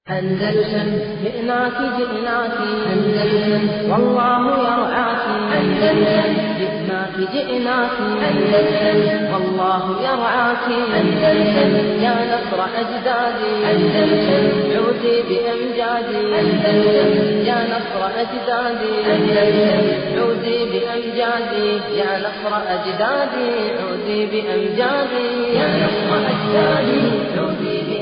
أندلسن جئناك جئناك أندلسن والله يرعاك أندلسن جئناك جئناك أندلسن والله يرعاك أندلسن يا نصر أجدادي أندلسن عودي بأمجادي أندلسن يا نصر أجدادي أندلسن عودي بأمجادي يا نصر أجدادي عودي بأمجادي يا نصر أجدادي عودي بأمجادي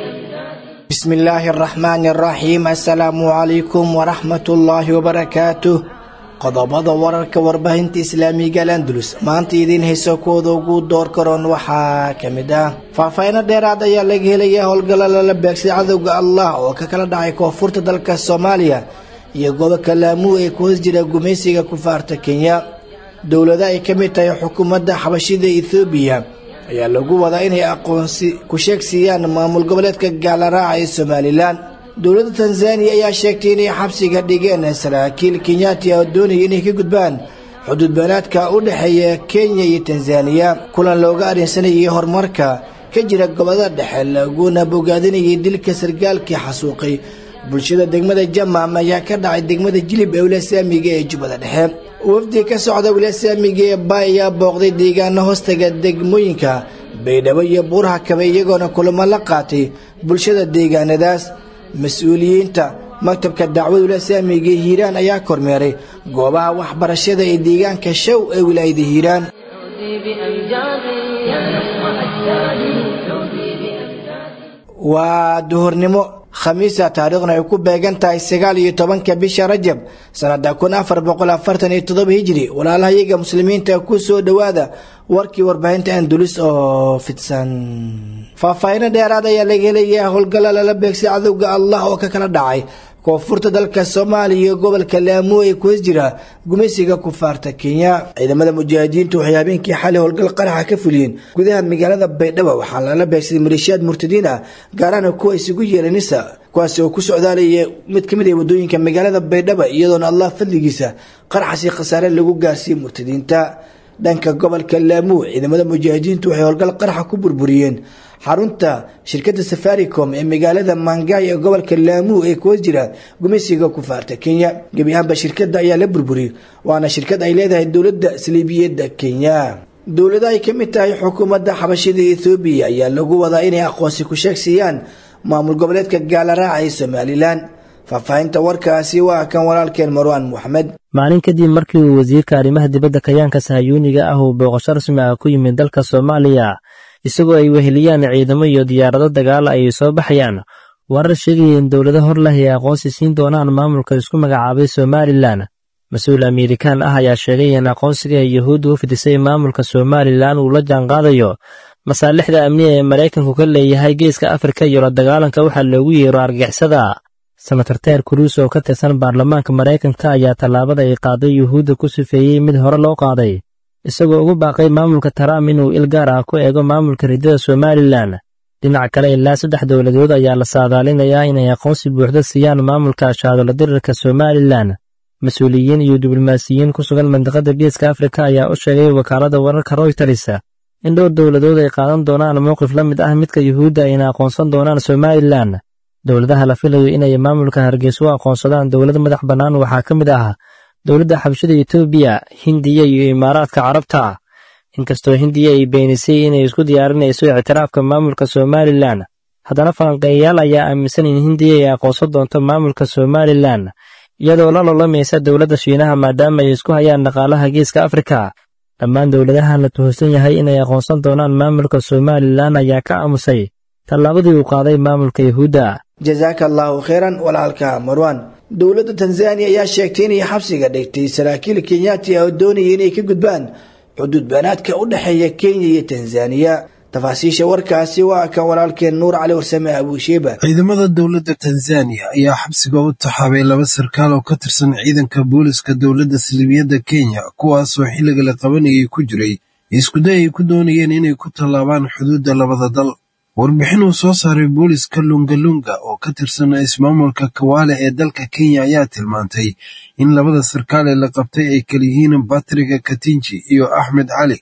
بسم الله الرحمن الرحيم السلام عليكم ورحمة الله وبركاته qodobada wararka warbaahinta islaamiga landulus maanta idiin hayso kuwada ugu door karoon waxaa ka mid ah faahfaahiino dheeraad ayaa laga helaya howlgalla lala beegsay cadowga allah oo ka kala dhacay koonfurta dalka soomaaliya iyo gobolka laamuu ee ku hoos jira gumaysiga kufaarta kenya dowlada ay ka mid tahay xukuumadda xabashida ethoobiya ayaa lagu wadaa inay aqoonsi ku sheegsiiyaan maamul goboleedka gaalaraaca ee somalilan dowladda tanzaniya ayaa sheegtay inay xabsiga dhigeen saraakiil kenyaati oo doonaya inay ka gudbaan xuduud beenaadka u dhexeeya kenya iyo tanzaniya kulan looga arrinsanayay horumarka ka jira gobolada dhexe laguna bogaadinayay dilka sargaalkii xasuuqay bulshada degmada jamam ayaa ka dhacay degmada jilib ee wilasaamiga ee jubbada dhexe wafdi ka socda wilasaamiga ee ba ayaa booqday deegaano hoostaga degmooyinka baydhabo iyo buuraha kabe iyagoona kulamo la qaatay bulshada deegaanadaas mas-uuliyiinta maktabka dacwada wilasaamiga ee hiiraan ayaa kormeeray goobaha waxbarashada ee deegaanka show ee wilaayada hiiraan عودي بأمجادي يا نصر أجدادي عودي بأمجادي waa duhurnimo khamiisa taariikhna ay ku beegan tahay sagaal iyo tobanka bisha rajab sanada kun afar boqol afartan iyo todoba hijri walaalahayaga muslimiinta ku soo dhowaada warkii warbaahinta andulis oo fidsan faahfaahiino dheeraad ayaa laga helayaa howlgalla lala beegsay cadowga allah oo ka kala dhacay koonfurta dalka soomaaliya iyo gobolka laamuu ee ku hoos jira gumaysiga kufaarta kenya ciidamada mujaahidiintu waxay habeenkii xalay howlgal qaraxa ka fuliyeen gudaha magaalada baydhabo waxaa lala beegsaday maleeshiyaad murtadiin ah gaarana kuwa isugu yeeray nisa kuwaasi oo ku socdaalaya mid ka mid ah wadooyinka magaalada baydhabo iyadoona allah fadligiisa qaraxasi khasaare lagu gaarsiiyey murtadiinta dhanka gobolka laamuu ciidamada mujaahidiintu waxay howlgal qaraxa ku burburiyeen xarunta shirkadda safaricom ee magaalada mangaay ee gobolka laamuu ee kuwas jira gumaysiga kufaarta kenya gebi ahaanba shirkadda ayaa la burburiyey waana shirkad ay leedahay dowladda saliibiyadda kenya dowlada ay ka mid tahay xukuumadda xabashida ethoobiya ayaa lagu wadaa inay aqoonsi ku sheegsiiyaan maamul goboleedka gaalaraaca ee somalilan faahfaahinta warkaasi waa kan walaalkeen marwaan moxamed maalin kadib markii uu wasiirka arrimaha dibadda kayaanka sahayuuniga ah uu booqasho rasmi ah ku yimid dalka soomaaliya isagoo ay weheliyaan ciidamo iyo diyaarado dagaala ay soo baxayaan warar sheegaya in dowlado hor leh ay aqoonsi siin doonaan maamulka isku magacaabay somalilan mas-uul amerikaan ah ayaa sheegay in aqoonsiga ay yuhuudda u fidisay maamulka somalilan uu la jaanqaadayo masaalixda amniga ee maraykanku ka leeyahay geeska afrika iyo la dagaalanka waxaa loogu yeero argixisada senator ter cruis oo ka tirsan baarlamaanka maraykanka ayaa tallaabada ay qaaday yuhuudda ku sifeeyey mid hore loo qaaday isagoo ugu baaqay maamulka trump inuu il gaar ah ku eego maamulka ridada somalilan dhinaca kale ilaa saddex dowladood ayaa la saadaalinayaa inay aqoonsi buuxda siiyaan maamulka shaadolo dirirka somalilan mas-uuliyiin iyo diblomaasiyiin ku sugan mandiqada geeska afrika ayaa u sheegay wakaaladda wararka royters in dhowr dowladood ay qaadan doonaan mowqif la mid ah midka yuhuudda ayna aqoonsan doonaan somalilan dowladaha la filayo inay maamulka hargeysa u aqoonsadaan dowlad madax bannaan waxaa ka mid ah dowladda xabashada etoobiya hindiya iyo imaaraadka carabta inkastoo hindiya ay beenisay inay isku diyaarinayso ictiraafka maamulka somalilan haddana falanqeeyayaal ayaa aaminsan in hindiya ay aqoonsan doonto maamulka somalilan iyadoo la lolamaysa dowladda shiinaha maadaama ay isku hayaan dhaqaalaha geeska afrika dhammaan dowladahan la tuhunsan yahay inay aqoonsan doonaan maamulka somalilan ayaa ka aamusay tallaabadii uu qaaday maamulka yuhuudda jasaaka allaahu kheyran walaalka marwan dowladda tanzaniya ayaa sheegtay inay xabsiga dhigtay saraakiil kenyaati ah oo doonaya inay ka gudbaan xuduud banaadka u dhexeeya kenya iyo tanzaniya tafaasiisha warkaasi waa kan walaalkeen nuur cali warsame abuusheeba ciidamada dowladda tanzaniya ayaa xabsiga u taxaabay laba sarkaal oo ka tirsan ciidanka booliska dowladda saliibiyadda kenya kuwaasoo xilliga la qabanayay ku jiray iskuday ay ku doonayeen inay ku tallaabaan xuduudda labada dal warbixin uu soo saaray booliska lungalunga oo ka tirsan ismaamulka kawaale ee dalka kenya ayaa tilmaantay in labada sarkaal ee la qabtay ay kala yihiin batriga katinji iyo axmed cali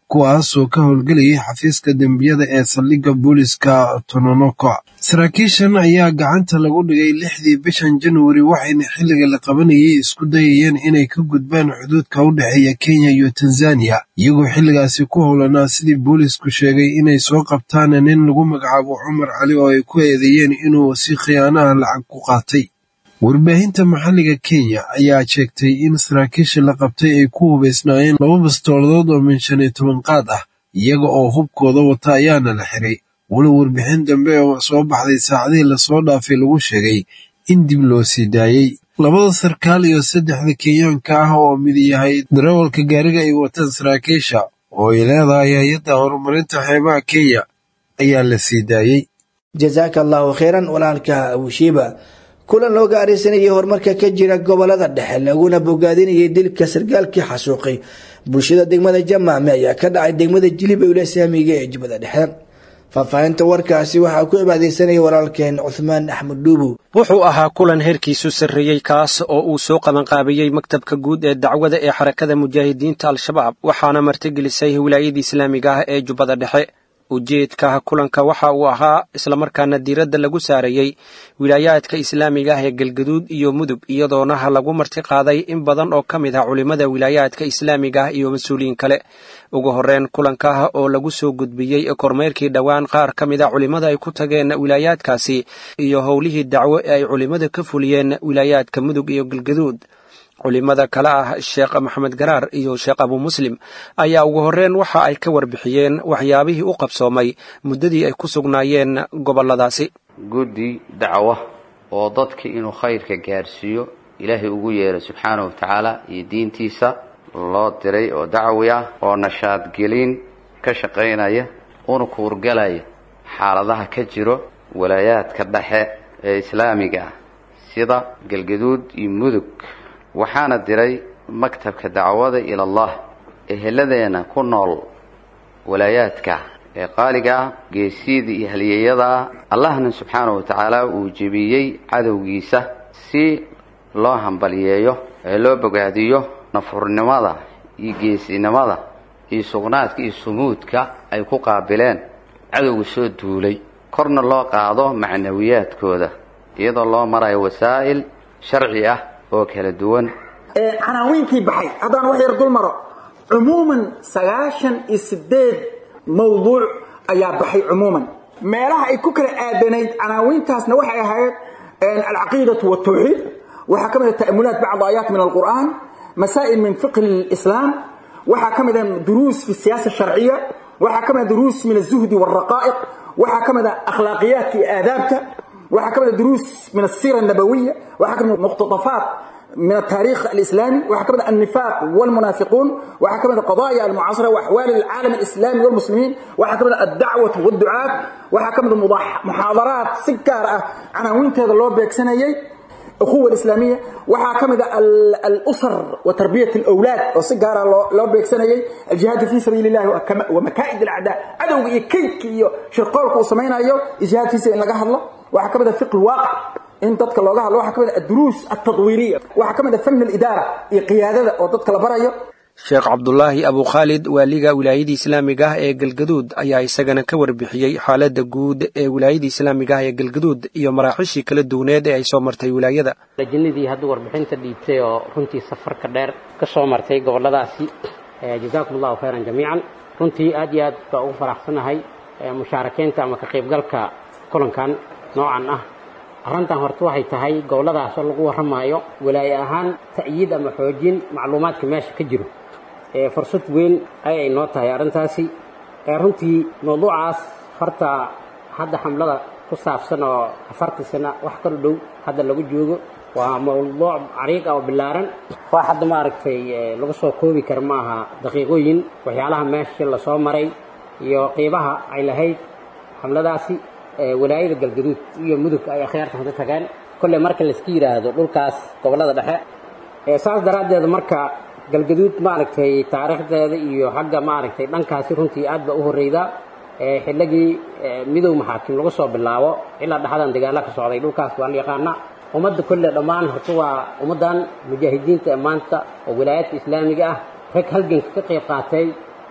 kuwaasoo ka howlgelayay xafiiska dembiyada ee saldhigga booliska tononoko saraakiishan ayaa gacanta lagu dhigay lixdii bishan januari waxayna xilliga la qabanayay isku dayayeen inay ka gudbaan xuduudka u dhexeeya kenya iyo tanzaniya iyagoo xilligaasi ku howlanaa sidii boolisku sheegay inay soo qabtaan nin lagu magacaabo cumar cali oo ay ku eedeeyeen inuu si khiyaanaha lacag ku qaatay warbaahinta maxalliga kenya ayaa sheegtay in saraakiisha la qabtay ay ku hubaysnaayeen laba bastooladood oo min shan iyo toban qaad ah iyaga oo hubkooda wata ayaana la xiray walow warbixin dambe oo soo baxday saacadihii lasoo dhaafay lagu sheegay in dib loo sii daayey labada sarkaal iyo saddexda kenyaanka ah oo mid yahay darawalka gaariga ay wataan saraakiisha oo ay leedahay hay-adda horumarinta xeebaha kenya ayaa la sii daayey jasaaka allahu kheyran walaalka abushiiba kulan loo gaaraysanayay horumarka ka jira gobolada dhexe laguna bogaadinayay dilka sargaalkii xasuuqay bulshada degmada jamaame ayaa ka dhacay degmada jilib ewle saamiga ee jubbada dhexe faahfaahinta warkaasi waxaa ku cibaadeysanaya walaalkeen cuthmaan axmed dhuubow wuxuu ahaa kulan heerkiisu sarreeyey kaas oo uu soo qabanqaabiyey maktabka guud ee dacwada ee xarakada mujaahidiinta al-shabaab waxaana martigelisay wilaayada islaamiga ah ee jubbada dhexe ujeedka kulanka waxa uu ahaa islamarkaana diiradda lagu saarayey wilaayaadka islaamiga ah ee galgaduud iyo mudug iyadoona lagu marti qaaday in badan oo ka mid ah culimmada wilaayaadka islaamiga ah iyo mas-uuliyiin kale ugu horreyn kulanka oo lagu soo gudbiyey kormeerkii dhowaan qaar ka mid a culimmada ay ku tageen wilaayaadkaasi iyo howlihii dacwo ee ay culimmada ka fuliyeen wilaayaadka mudug iyo galgaduud culimada kale ah sheekh maxamed garaar iyo sheekh abu muslim ayaa ugu horreyn waxa ay ka warbixiyeen waxyaabihii u qabsoomay muddadii ay ku sugnaayeen gobolladaasi guddi dacwa oo dadka inuu khayrka gaarsiiyo ilaahay ugu yeeray subxaanahu wa tacaala iyo diintiisa loo diray oo dacwi ah oo nashaadgelin ka shaqaynaya una kuurgalaya xaaladaha ka jiro walaayaadka dhexe ee islaamiga ah sida galgaduud iyo mudug waxaana diray maktabka dacwada ila allah eheladeenna ku nool walaayaadka ee qaaliga ah geesiyada iyo halyeeyada ah allahna subxaanahu wa tacaala uu jebiyey cadowgiisa si loo hambalyeeyo ee loo bogaadiyo nafurnimada iyo geesinimada iyo sugnaadka iyo sumuudka ay ku qaabileen cadowga soo duulay korna loo qaado macnawiyaadkooda iyadoo loo marayo wasaa'il sharci ah oo kala duwan canaawiinkii baxay haddaan wax yar dul maro cumuuman sagaashan iyo sideed mawduuc ayaa baxay cumuuman meelaha ay ku kala aadanayd canaawiintaasna waxay ahayd alcaqiidatu waltawxiid waxaa ka mid ah ta'amulaat bacd aayaat min alqur'aan masaa'il min fiqhi lislaam waxaa ka mid ah duruus fi siyaasa sharciya waxaa ka mid ah duruus min azuhdi walraqaa'iq waxaa ka mid ah akhlaaqiyaadka iyo aadaabta waxaa ka mid ah duruus min asira annabawiya waxaa ka mid ah muqtadafaat من التاريخ الإسلامي وحكمنا النفاق والمنافقون وحكمنا القضايا المعاصرة وأحوال العالم الإسلامي والمسلمين وحكمنا الدعوة والدعاة وحكمنا محاضرات سكارة عناوين هذا اللي بيكسنيي أخوة الإسلامية وحكمنا الأسر وتربية الأولاد وسكارة لو بيكسنيي الجهاد في سبيل الله ومكائد الأعداء عدو يكيك شرقالك وسمينا أيو الجهاد في سبيل الله وحكمنا فقه الواقع in dadka looga hadlo waxaa ka mid ah adruus altadwiiriya waxaa ka mid ah fan alidaara iyo qiyaadada oo dadka la barayo sheekh cabdulaahi abu khaalid waaliga wilaayadii islaamiga ah ee galgaduud ayaa isagana ka warbixiyey xaaladda guud ee wilaayadii islaamiga ah ee galgaduud iyo maraaxiishii kala duwaneed ee ay soo martay wilaayada lajinadii hadda warbixinta dhiibtay oo runtii safarka dheer ka soo martay gobolladaasi jazaakum allahu khayran jamiican runtii aad iyo aad baa ugu faraxsanahay mushaarakeynta ama ka qaybgalka kulankan noocan ah arrintan horta waxay tahay gobolladaasoo lagu warramaayo walaaye ahaan ta'yiid ama xoojin macluumaadka meesha ka jiro fursad weyn ayay noo tahay arrintaasi runtii mawduucaas horta hadda xamlada ku saabsan oo afartii sano wax kala dhow hadda lagu joogo waa mawduuc cariiq ah oo billaaran wax hadda maaragtay lagu soo koobi kara ma aha daqiiqooyin waxyaalaha meesha lasoo maray iyo qiibaha ay lahayd xamladaasi walaayada galgaduud iyo mudug ay akhyaarta hada tageen kolley marka layska yidhaahdo dhulkaas gobollada dhexe saas daraaddeed marka galgaduud maaragtay taariikhdeeda iyo xagga maaragtay dhankaasi runtii aad ba u horreyda xilligii midow maxaakim lagu soo bilaabo ilaa dhexdan dagaalla ka socday dhulkaas waa la yaqaana ummadda kolley dhammaan horta waa ummaddan mujaahidiinta ee maanta oo wilaayaadka islaamiga ah rag halganka ka qayb qaatay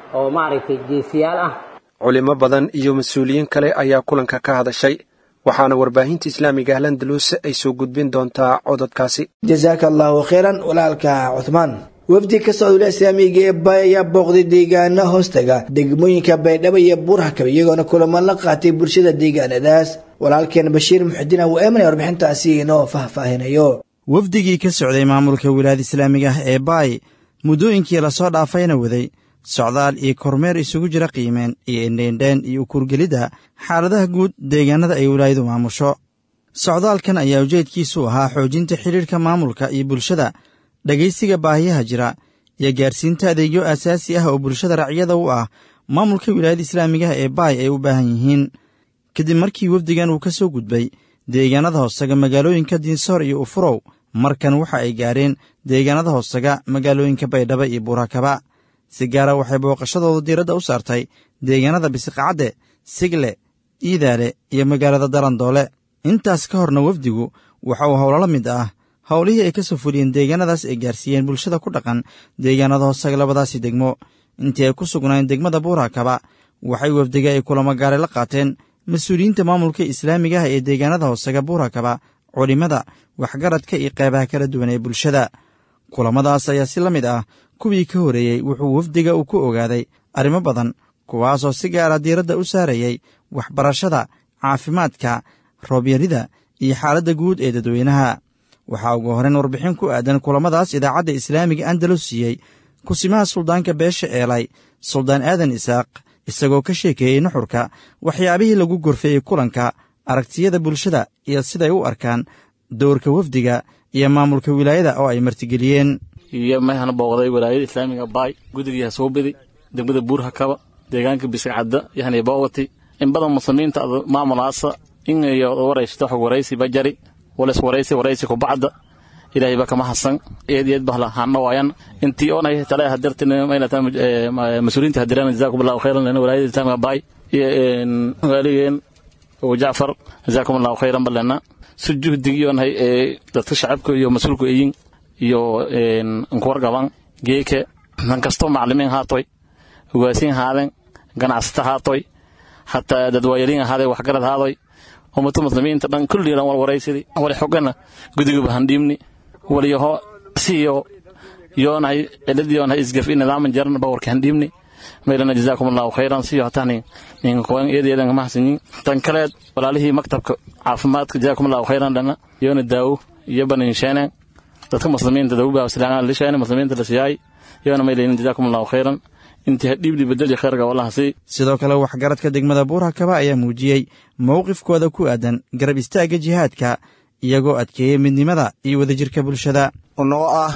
oo maaragtay geesiyaal ah culimo badan iyo mas-uuliyiin kale ayaa kulanka ka hadashay waxaana warbaahinta islaamiga ah landalus ay soo gudbin doontaa cododkaasi jasaaka allahu khayran walaalka cuthmaan wafdi ka socdula islaamiga ee bay ayaa booqday deegaana hoostaga degmooyinka baydhabo iyo buurhakaba iyagoona kulamo la qaatay bulshada deegaanadaas walaalkeen bashiir muxudiin awu eemanay warbixintaasi inoo faahfaahinayo wafdigii ka socday maamulka wilaayada islaamiga ah ee baay muddooyinkii lasoo dhaafayna waday socdaal iyo kormeer isugu jira qiimeen iyo indheendheen iyo ukurgelidda xaaladaha guud deegaanada ay wilaayadu maamusho socdaalkan ayaa ujeedkiisu ahaa xoojinta xidhiidhka maamulka iyo bulshada dhegaysiga baahiyaha jira iyo gaarsiinta adeegyo aasaasi ah oo bulshada racyada u ah maamulka wilaayada islaamigaha ee baay ay u baahan yihiin kadib markii wafdigan uu ka soo gudbay deegaanada hoosaga magaalooyinka diinsoor iyo ufurow markan waxa ay gaareen deegaanada hoosaga magaalooyinka baydhaba iyo buurakaba si gaara waxay booqashadooda diiradda u saartay deegaanada bisiqacadde sigle iidaale iyo magaalada darandoole intaas ka horna wafdigu waxa uu howlo la mid ah howlihii ay ka soo fuliyeen deegaanadaas ay gaarsiiyeen bulshada ku dhaqan deegaanada hoosaga labadaasi degmo intii ay ku sugnaayeen degmada buurakaba waxay wafdiga ay kulamo gaare la qaateen mas-uuliyiinta maamulka islaamiga ah ee deegaanada hoosaga buurakaba culimmada waxgaradka iyo qeybaha kala duwan ee bulshada kulamadaas ayaa si la mid ah kuwii ka horeeyey wuxuu wafdiga uu ku ogaaday arrimo badan kuwaasoo si gaara diiradda u saarayay waxbarashada caafimaadka roobyarida iyo xaaladda guud ee dadweynaha waxaa ugu horrayn warbixin ku aadan kulamadaas idaacadda islaamiga andalus siiyey kusimaha suldaanka beesha eelay suldaan aadan isaaq isagoo ka sheekeeyey nuxurka waxyaabihii lagu gorfeeyey kulanka aragtiyada bulshada iyo siday u arkaan dowrka wafdiga iyo maamulka wilaayada oo ay martigeliyeen iyo meehana booqday walaayada islaamiga baay gudigii hasuubidi degmada buurhakaba deegaanka bisicadda yani boogati in badan muslimiinta maamulaasa in iyo waraysto xog waraysi bajari walas waraysi waraysi kubacda ilaahay ba kama hasan eed eed bahla hana waayan intii oonay tala hadirtin maylata mas-uuliyiinta hadiraan jazaakum allahu khayran lana walaayada islaamiga baay iyo waaligeen oo jacfar jazaakum allahu khayran balena si juhdigiyoonhay ee dadka shacabka iyo mas-uulku eyin iyo nkuwargaban geeke man kastoo maclimiin haatoy hogaasiin haaden ganacsata haatoy hataa dadwaayaliin ahaaday waxgarad haadoy ummata muslimiinta dhan kulli dhan walwaraysidii wali xogana gudigaba handhiibni waliyaho siyo yoonahay cilad yoonahay isgaf i nidaaman jaran bawarka handhiibni maylana jazaakum allahu khayran siyo hatani ninkoan eedeedan kamahasinin tan kaleed walaalihii maktabka caafimaadka jazaakum allahu khayran dhana yoona daawo iyo baninsheenen dadka muslimiinta dawbaa lisheene muslimiinta la siyaay yoona maylaynin jazaakum allahu khayran intii hadhiibli bedeli khayrga wallaha sii sidoo kale waxgaradka degmada buurhakaba ayaa muujiyey mowqifkooda ku aadan garab istaagga jihaadka iyagoo adkeeyey midnimada iyo wadajirka bulshada unoo ah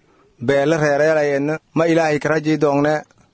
beele reereelayeenna ma ilaahay karajii doongne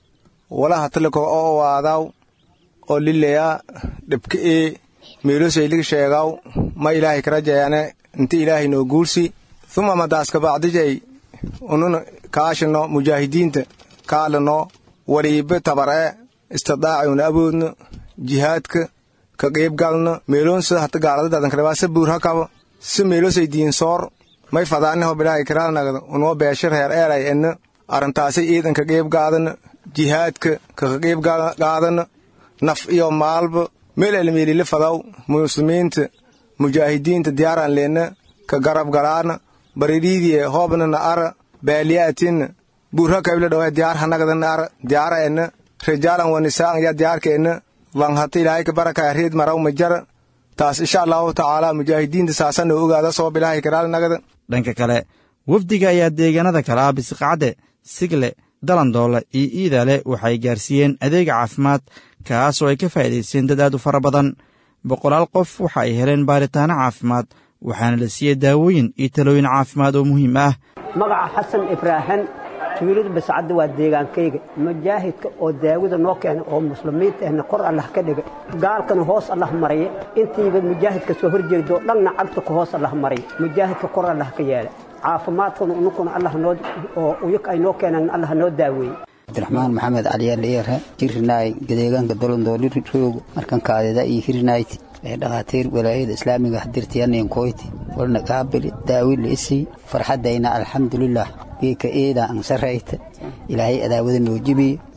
walaha taliko oo waadaw oo lileya dhibka ii miilosaylig sheegaw ma ilaahay karajayane inti ilaahay noo guulsi uma madaaska bacdijay unun kaashino mujaahidiinta kaalino wariibe tabaree istadaacayuna aboodno jihaadka ka qiibgalno meeloonsida hata gaaladadadankarabaa sa buurhakaba si meelosay diinsoor may fadaaniho bilaahay kiraalnagda unoo beesha reer eeray enna arrintaasay iidan ka qiib gaadana jihaadka kaka qiib gaadana naf iyo maalba meel elmeelile fadaw muslimiinta mujaahidiinta diyaaraan leenna ka garab galaana baririidiye hoobnana ara baaliyaatinna buurhakabila dhawa diyaar hanagadana ara diyaara enna rijaalan wanisaan ya diyaarka enna langhata ilaahay ka barakaya riid maraw majara taas insha allahu tacaala mujaahidiinta saasana ogaada soo bilaahay karaalnagada dhanka kale wafdiga ayaa deegaanada kale ah bisiqacadde sigle dalandoole iyo iidaale waxay gaarsiiyeen adeega caafimaad kaasoo ay ka faa'iidaysteen dad aad u fara badan boqolaal qof waxa ay heleen baaritaano caafimaad waxaana la siiyey daawooyin iyo talooyin caafimaad oo muhiim ah magaca xasan ibraahin tuulada bascadda waa deegaankayga mujaahidka oo daawada noo keenay oo muslimiinta ahna kor allah ka dhiga gaalkana hoos allah maraya intiiba mujaahidka soo horjeedoo dhanna cagta ku hoos allah maraya mujaahidka kor allah ka yeela caafimaadkuna unukuna allah noo oo uyag ay noo keenaan allah noo daaweeye cabdiraxmaan maxamed caliyaaliyeere hirinaay gadeegaanka dolondooli roogo markan kaadida iyo hirinayti ee dhakhaatiir walaayada islaamiga hadirtiyanin koyti walna qaabili daawili isii farxaddayna alxamdulilah geeka eeda ansarayta ilaahay adaawada noo jibiye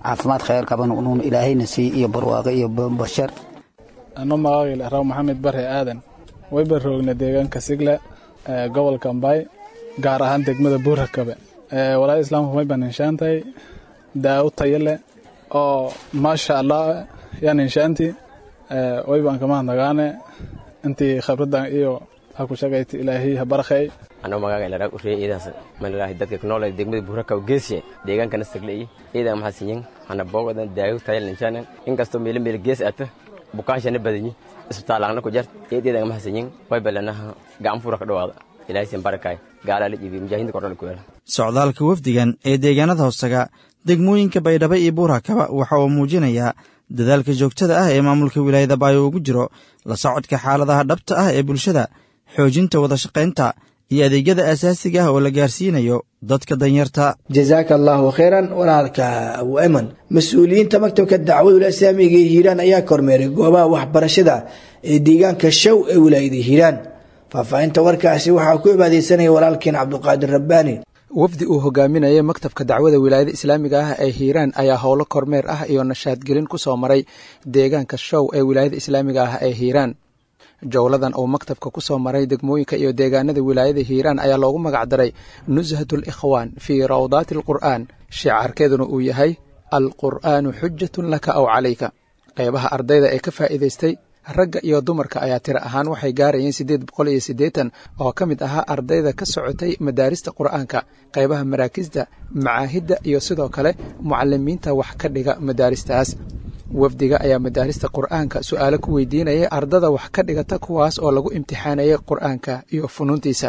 caafimaad khayr qaban unuun ilaahayna sii iyo barwaaqo iyo bashar ano magaagil raw maxamed bare aadan wayba roogna deegaanka sigle gobolka ambay gaar ahaan degmada buurakabe walaada islaamku may baan inshaantahay daawo tayo leh oo maasha allah yaan inshaanti waybaan kama hadnagaane intii khibradan iyo ha ku shaqayti ilaahay ha barakhay anoo magaaga ilaraag ureye iidaas malilaahi dadka ku nool degmada buuraka geesiye deegaankana sagleye iidaa maxaa sinyin hana boogadan daayo tayal inshanan inkastoo meelo meel gees ata bukaanshana badanyi isbitaalangna ku jart eedeedan maxaa sinyin way balanaha gacan fura ka dhawaada ilaahay sin barakay gaalaa la jibiye mujaahidiinta kordhala ku yeela socdaalka wafdigan ee deegaanada hoostaga degmooyinka baydhabo iyo buurakaba waxa uu muujinayaa dadaalka joogtada ah ee maamulka wilaayada baayo ugu jiro la socodka xaaladaha dhabta ah ee bulshada xoojinta wadashaqaynta iyo adeegyada asaasiga ah oo la gaarsiinayo dadka danyarta jasaaka allaahu khayran walaalka abu eman mas-uuliyiinta maktabka dacwadul islaamiga ee hiiraan ayaa kormeeray goobaha waxbarashada ee deegaanka show ee wilaayada hiiraan faahfaahinta warkaasi waxaa ku cibaadeysanaya walaalkeen cabduqaadir rabbaani wafdi uu hogaaminayay maktabka dacwada wilaayada islaamiga ah ee hiiraan ayaa howlo kormeer ah iyo nashaadgelin ku soo maray deegaanka show ee wilaayada islaamiga ah ee hiiraan jowladan uu maktabka ku soo maray degmooyinka iyo deegaanada wilaayada hiiraan ayaa loogu magacdaray nushatul ikhwaan fii rawdaati alqur'aan shicaarkeeduna uu yahay alqur'aanu xujatun laka aw calayka qeybaha ardayda ee ka faa'iidaystay ragga iyo dumarka ayaa tiro ahaan waxay gaarayeen siddeed boqol iyo siddeetan oo ka mid ahaa ardayda ka socotay madaarista qur'aanka qaybaha maraakisda macaahidda iyo sidoo kale mucalimiinta wax ka dhiga madaaristaas wafdiga ayaa madaarista qur'aanka su'aalo ku weydiinayay ardada wax ka dhigata kuwaas oo lagu imtixaanayay qur'aanka iyo funuuntiisa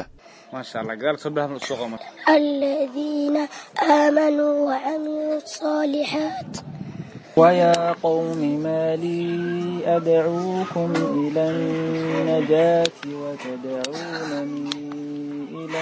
الذين آمنوا وعملوا الصالحات ويا قوم ما لي أدعوكم إلى النجاة وتدعونني إلى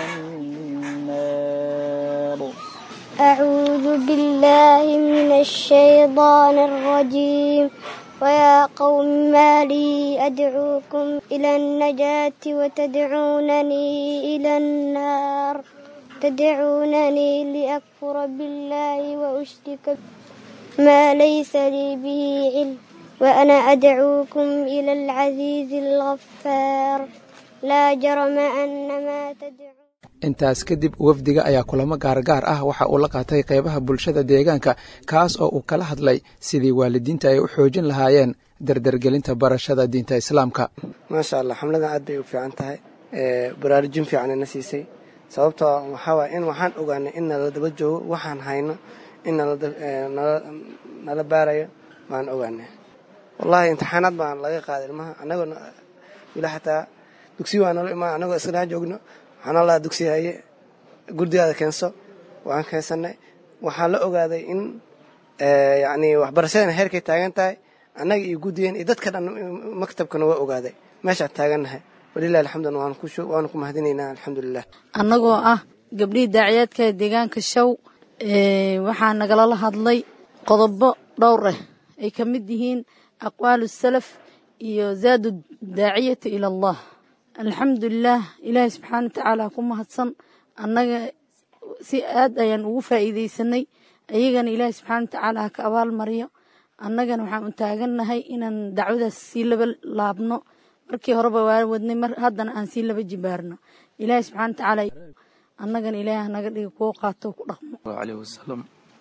النار أعوذ بالله من الشيطان الرجيم ويا قوم ما لي أدعوكم إلى النجاة وتدعونني إلى النار تدعونني لأكفر بالله وأشرك ما ليس لي به علم وأنا أدعوكم إلى العزيز الغفار لا جرم أن ما تدعون intaas kadib wafdiga ayaa kulamo gaargaar ah waxa uu la qaatay qeybaha bulshada deegaanka kaas oo uu kala hadlay sidii waalidiinta ay u xoojin lahaayeen dardargelinta barashada diinta islaamka maasha allah xamladan aad bay u fiican tahay baraarujin fiicanna siisay sababtoo waxaa waay in waxaan ogaanay in nala daba joogo waxaan hayno in nala baarayo waan ogaanay wallahi imtixaanaad baan laga qaaday ilmaha anagoo wila xataa dugsi waa nala imaan anagoo isnaa joogno waxaan allaha dugsi haye gurdigaada keenso waan keensanay waxaan la ogaaday in yacni waxbarashadana heerkay taagan tahay annaga iyo guddigeen iyo dadka dhan maktabkana waa ogaaday meeshaan taagannahay walilahi alxamdun waanu ku mahadinaynaa alxamdulilah annagoo ah gabdhihii daaciyaadka deegaanka show waxaa nagalala hadlay qodobo dhowr ah ay ka mid yihiin aqwaalu salaf iyo zaadu daaciyata ila allah alxamdulilah ilaahay subxaana watacaala ku mahadsan annaga si aad ayaan ugu faa'iidaysanay ayagana ilaahay subxaana watacaala ha ka abaal mariyo annagana waxaan u taagannahay inaan dacwadaas sii laba laabno markii horeba waa wadnay haddana aan sii laba jibaarno ilaahay subxana watacaala annagana ilaahay hanaga dhiga kuwo qaato ku dhaqmo aleyh wasalam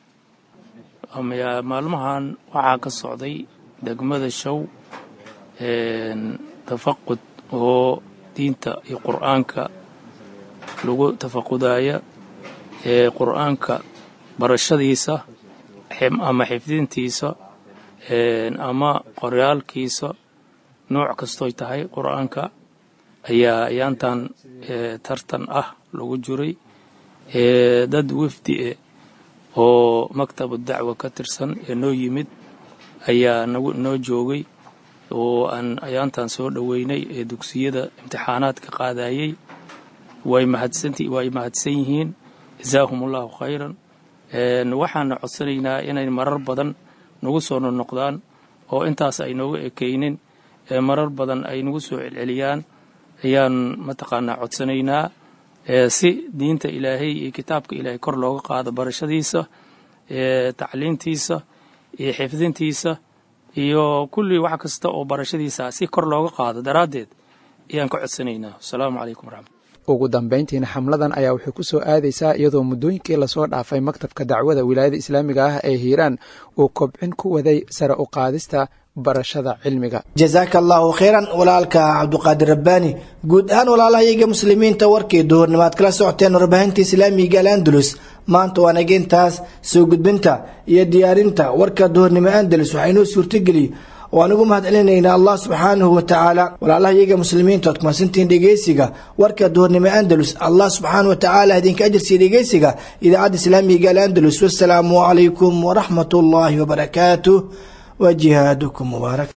maalmahan waxaa ka socday degmada show tafaqud oo diinta iyo qur'aanka lagu tafaqudaya ee qur'aanka barashadiisa ama xifdintiisa ama qoryaalkiisa nooc kastoy tahay qur'aanka ayaa ayaantan tartan ah lagu jiray dad wafdi e oo maktabu dacwa ka tirsan ee noo yimid ayaa noo joogay oo aan ayaantan soo dhoweynay ee dugsiyada imtixaanaadka qaadayey way mahadsanway mahadsan yihiin jazaahum allahu khayran waxaana codsanaynaa inay marar badan nagu soo nonoqdaan oo intaas ay nooga ekaynin marar badan ay nagu soo celceliyaan ayaan mataqaanaa codsanaynaa si diinta ilaahay iyo kitaabka ilaahay kor looga qaado barashadiisa tacliintiisa iyo xifdintiisa iyo kulli wax kasta oo barashadiisa si kor looga qaado daraaddeed ayaan ka codsanaynaa asalaamu calaykum waraxmat ugu dambayntiina xamladan ayaa waxay ku soo aadaysaa iyadoo muddooyinkii lasoo dhaafay maktabka dacwada wilaayada islaamiga ah ee hiiraan uu kobcin ku waday sare u qaadista barashada cilmiga jasaaka allahu khayran walaalka cabduqaadir rabbaani guud ahaan walaalahayaga muslimiinta warkii duhurnimaad kala socoteen warbaahinta islaamiga al andalus maanta waa nageyntaas soo gudbinta iyo diyaarinta warka duhurnimo andalus waxaa inoo suurtageliy waan ugu mahad celinaynaa allah subxaanahu wa tacaala walaalahayaga muslimiinta oad kumasantihiin dhegeysiga warka duhurnimo andalus allah subxaana wa tacaala idinka ajirsiiya dhegeysiga idaacadda islaamiga al andalus wasalaamu calaykum waraxmat ullaahi wabarakaatuh wa jihaadukum mubaarak